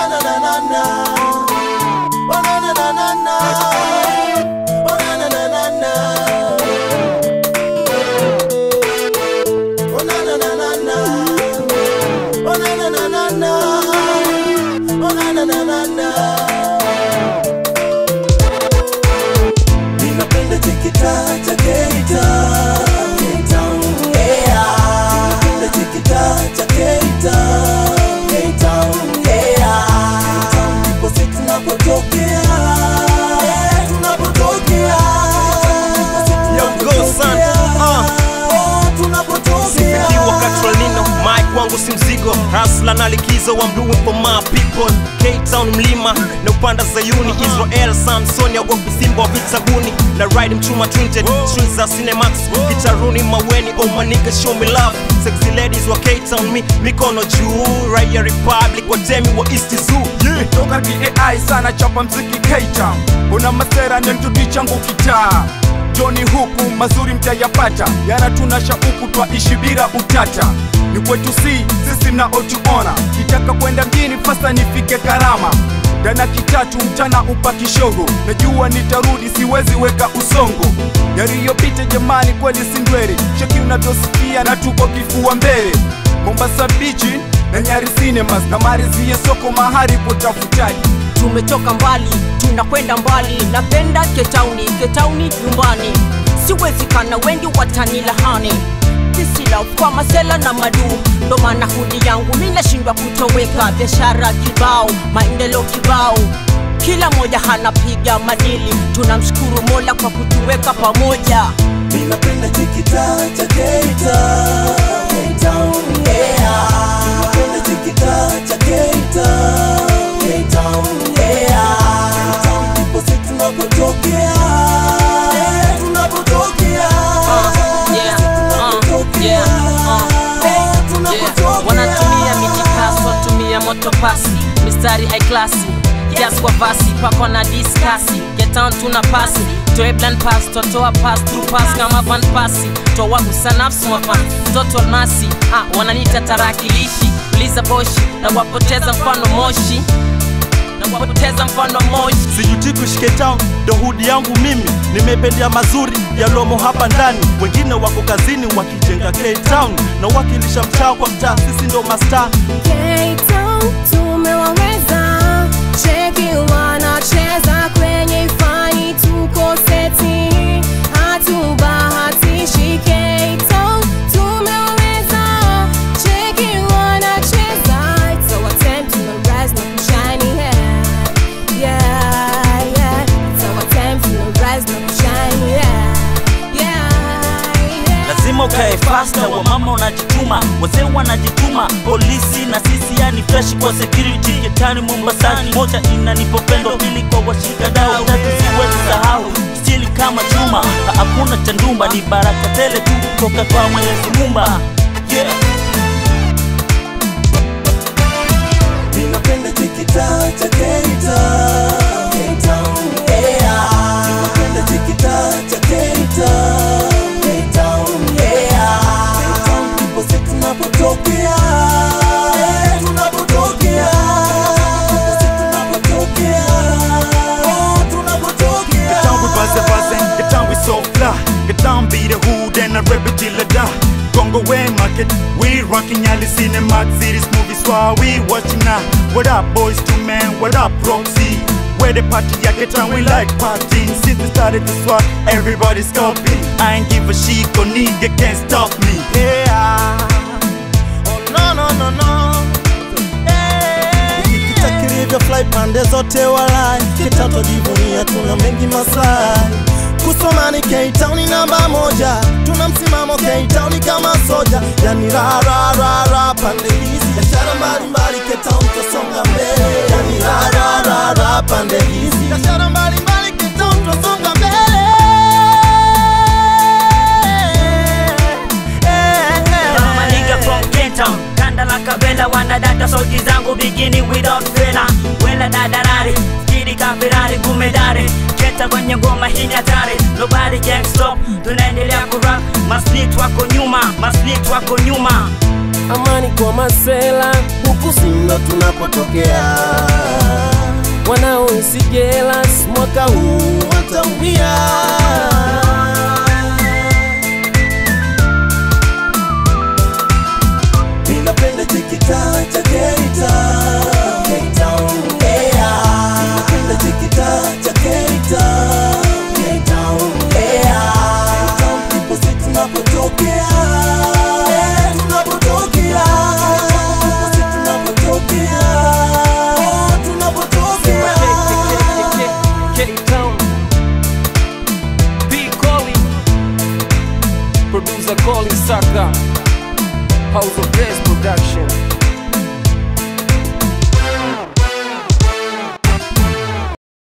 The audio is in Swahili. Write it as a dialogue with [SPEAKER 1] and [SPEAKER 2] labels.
[SPEAKER 1] na na na na. Oh na na na na na. Oh na na na na na. Oh na na na na na. Oh na na na na na. Oh na na na na na. Ninapenda chikita cha Keita. Keita, yeah. Ninapenda chikita cha Keita. Keita, yeah. Keita, ndipo sisi tunapotokea. Eh, tunapotokea. Ndipo sisi
[SPEAKER 2] Yo, go, son.
[SPEAKER 1] tunapotokea.
[SPEAKER 2] Uh.
[SPEAKER 1] Eh, tunapotokea.
[SPEAKER 2] Sifikiwa Katrolino, mic wangu si mzigo, hasla na likizo, I'm doing for my people. K-Town mlima na upanda Zayuni, Israel Samson yaogopi simba wa vitaguni na ride mchuma twinted streets za Cinemax, kitaruni maweni, oh my nigga show me love. Sexy ladies wa K-Town, mi mikono juu, Raya Republic, watemi wa East Zoo. Yeah.
[SPEAKER 3] toka kiai sana chapa mziki K-Town una masera nemtudi changu kitaa joni huku mazuri mtayapata yana tuna shauku twaishi bila utata ni kwetu si sisi mnaotuona kitaka kwenda mjini fasa nifike karama dana kitatu mchana upa kishogo najua nitarudi siwezi weka usongo yaliyopita jamani kweli sindwele cheki unavyosikia na tuko kifua mbele mombasa bichi na nyari cinemas na marizie soko mahari potafutaji
[SPEAKER 4] tumetoka mbali tunakwenda mbali napenda ketauni ketauni nyumbani siwezi kana wengi watanilahani kisila kwa masela na madu ndo maana hudi yangu mi nashindwa kutoweka biashara kibao maendeleo kibao kila moja hanapiga madili tunamshukuru mola kwa kutuweka pamoja
[SPEAKER 1] Ninapenda chikita cha Keita. Keita, yeah. Ninapenda chikita cha Keita. Keita, yeah. Keita, ndipo sisi tunapotokea. Eh, tunapotokea.
[SPEAKER 4] yeah,
[SPEAKER 1] Sisi
[SPEAKER 4] uh,
[SPEAKER 1] tunapotokea.
[SPEAKER 4] yeah, uh,
[SPEAKER 1] Eh,
[SPEAKER 4] yeah.
[SPEAKER 1] tunapotokea.
[SPEAKER 4] wanatumia mijikaso watumia motopasi mistari high klasi kiasi kwa vasi pako na diskasi getan tuna pasi toeblan pas totoa pas through pass kama van pasi toa usanafsi mafan mtoto almasi ah, wananita tarakilishi uliza boshi na wapoteza mfano moshi na wapoteza mfano moshi
[SPEAKER 2] sijuti kushike town ndo hudi yangu mimi nimependea mazuri yalomo hapa ndani wengine wako kazini wakijenga K-Town na wakilisha mtaa kwa mtaa sisi ndo mastaa
[SPEAKER 5] K-Town tumewaweza, cheki wanacheza kwenye ifani, tuko seti, hatubahatishi. K-Town tumewaweza, cheki wanacheza, it's our time to rise na kushine, yeah, yeah, yeah. It's our time to rise na kushine, yeah, yeah, yeah.
[SPEAKER 6] lazima ukae fasta wa mama unajituma wazee wanajituma polisi na sisi yani fresh kwa security ketani mombasani moja inanipopendo pili kwa washika dau tatu siwezi sahau stili kama chuma Ha- hakuna cha ndumba ni baraka tele tu kutoka kwa mwenyezi mumba yeah.
[SPEAKER 1] Ninapenda chikita cha Keita. Keita, yeah. Ninapenda chikita cha Keita. Keita, yeah. Keita, ndipo sisi tunapotokea. Eh, tunapotokea. Ndipo sisi tunapotokea. Oh, tunapotokea.
[SPEAKER 3] Get down with buzzer buzzing, get down with so fly. Get down, be the hood and I rap it till I die. Congo way market, we rocking all the cinema series movies while we watching now. What up, boys to men? What up, Roxy? Where the party at get down, we like partying. Since we started this war, everybody's copying. I ain't give a shit, go nigga can't stop me.
[SPEAKER 2] yeah. oh, no, no, no, no. Hey.
[SPEAKER 1] Kita kilivyo fly pande zote walai Kitato jivunia tuna mengi masai Kusoma ni K-Town namba moja Tuna msimamo K-Town kama soja Yani ra ra ra ra pande hizi Biashara mbalimbali K-Town tasonga mbele Yani ra ra ra ra pande hizi Biashara mbalimbali K-Town tasonga mbele
[SPEAKER 6] Mama nigga from K-Town Kanda la kabela wanadata sauti zangu bikini without fela Wela dadarari Skidi ka Ferrari gumedare Keta kwenye ngoma hii ni hatari Nobody can stop Tunaendelea kurap Masnit wako nyuma Masnit wako nyuma
[SPEAKER 1] Amani kwa masela huku sindo tunapotokea Sigelas mwaka huu wataumia. Ninapenda chikita cha Keita K-Town, yeah. Ninapenda chikita cha Keita K-Town, yeah. K-Town ndipo si tunapotokea Eh, tunapotokea Ndipo si tunapotokea Oh, tunapotokea
[SPEAKER 7] K-Town B. Colin Producer Colin Saka House of Grace Production